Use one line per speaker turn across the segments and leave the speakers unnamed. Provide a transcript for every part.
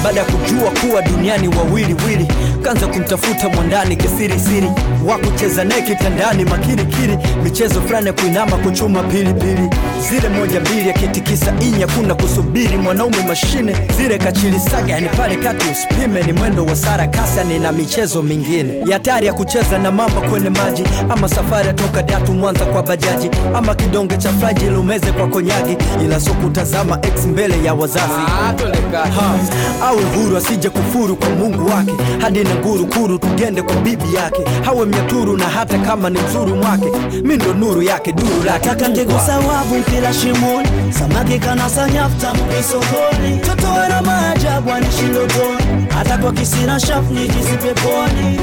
baada ya kujua kuwa duniani wawili wili kanza kumtafuta mwandani kisirisiri wa kucheza naye kitandani makirikiri michezo fulani ya kuinama kuchuma pilipili zile moja mbili akitikisa inya kuna kusubiri mwanaume mashine zile kachilisaga yani pale kati usipime ni mwendo wa sara kasani na michezo mingine ya hatari ya kucheza na mamba kwenye maji ama safari ya toka datu mwanza kwa bajaji ama kidonge cha fraji lumeze kwa konyagi ila so kutazama ex mbele ya wazazi ha, awe huru asije kufuru kwa mungu wake hadi na nguru kuru tugende kwa bibi yake hawe mnyaturu na hata kama ni mzuru mwake mi ndo nuru yake duru lake
Nataka ngegusa wavu mpira shimoni, samaki kanasa nyafta mkisogoni, toto wana maajabu anishi ndotoni, hata kwa kisina shafu nijizi peponi.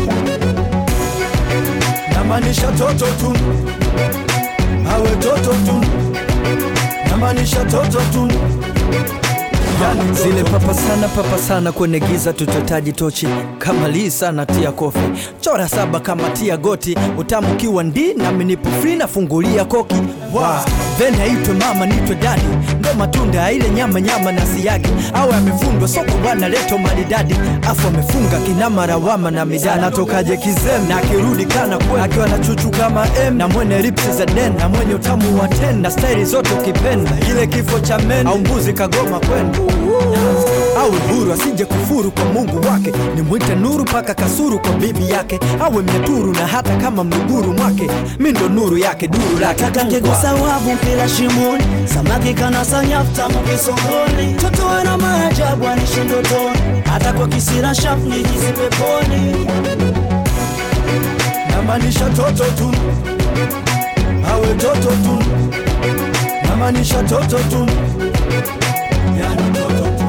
namaanisha toto tu awe toto tu namaanisha toto tu Yani zile papa sana papa sana kwenye giza tutotaji tochi kama lii sana tia kofi chora saba kama tia goti utamu kiwa ndi nami nipo free nafungulia koki wow. then aitwe mama nitwe dadi ndo matunda ya ile nyama nyama na siagi awe amefundwa soko bwana leto maridadi afu amefunga kinama rawama na midani anatokaje kizem na akirudi kana kwe akiwa na chuchu kama m na mwenye lipsi za den na mwenye utamu wa ten na staili zote ukipenda ile kifo cha men au mbuzi kagoma kwenda awe huru asije kufuru kwa mungu wake ni mwite nuru paka kasuru kwa bibi yake awe mnyaturu na hata kama mnuguru mwake mi ndo nuru yake duru lake
Nataka ngegusa wavu mpira shimoni, samaki kanasa nyafta mkisogoni, toto wana maajabu anishi ndotoni, hata kwa kisina shafu nijizi peponi.
namaanisha toto tu awe toto tu namaanisha toto tu yani toto tu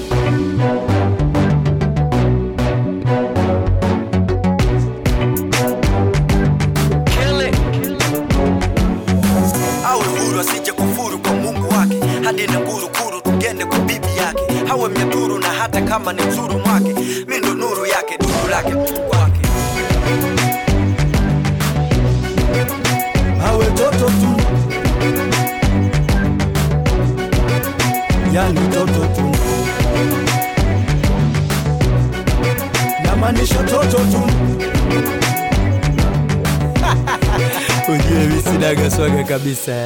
awe huru asije kufuru kwa mungu wake hadi na ngurukuru tugende kwa bibi yake awe mnyaturu na hata kama ni mzuru mwake mi ndo nuru yake duru lake mungu wake awe toto tu yani toto tu namaanisha toto tu ujue misinaga swaga kabisa